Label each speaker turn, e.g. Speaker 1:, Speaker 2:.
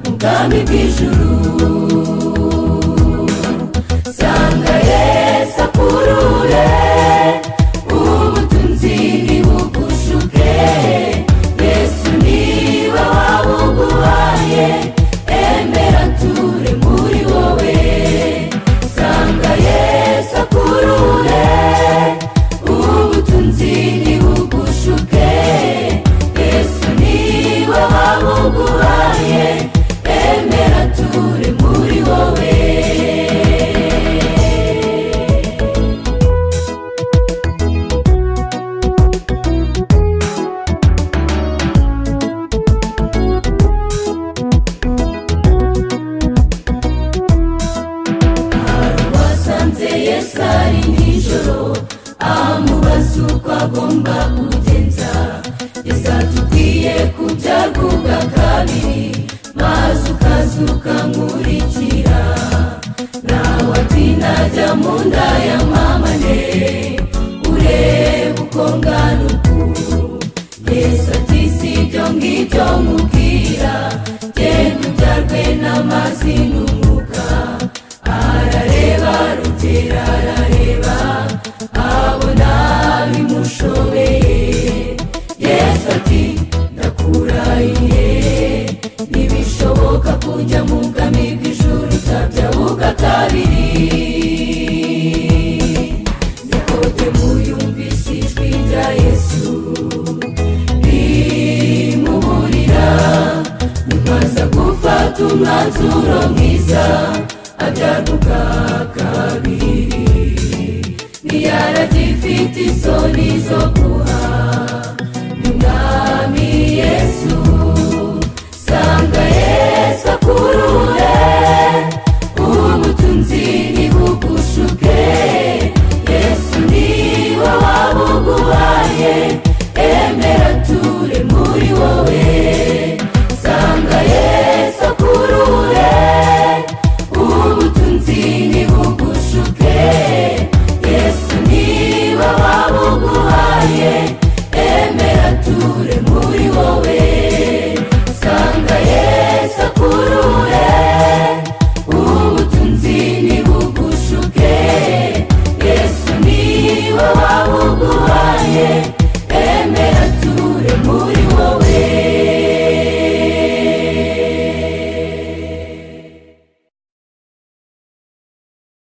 Speaker 1: ubwami bw'ijuru sanga yesu akurure ubutunzi ntibugushuke yesu niba wabuguhaye emera ture muri wowe sanga yesu akurure ubutunzi ntibugushuke yesu niba wabuguhaye emera ture muri wowe wasanze yesu ari nijoro amubaza uko agomba kugenza yesu atubwiye kujya kuga kabiri maze ukazuka nkurikira nawe ati najya mu nda ya mama ne urebe uko ngana ukuntu yesu ati si ibyo ngibyo mubwira genda ubyarwe n'amazi n'umwuka arareba rutera arareba abona bimushobeye yesu ati ndakurahiye ntibishoboka kujya mu bwami bw'ijuru utabya buga kabiri nikodemu yumvise ijwi rya yesu rimuburira nyuma aza gufata umwanzuro mwiza abyaduka kabiri ntiyaragifite isoni zo kuba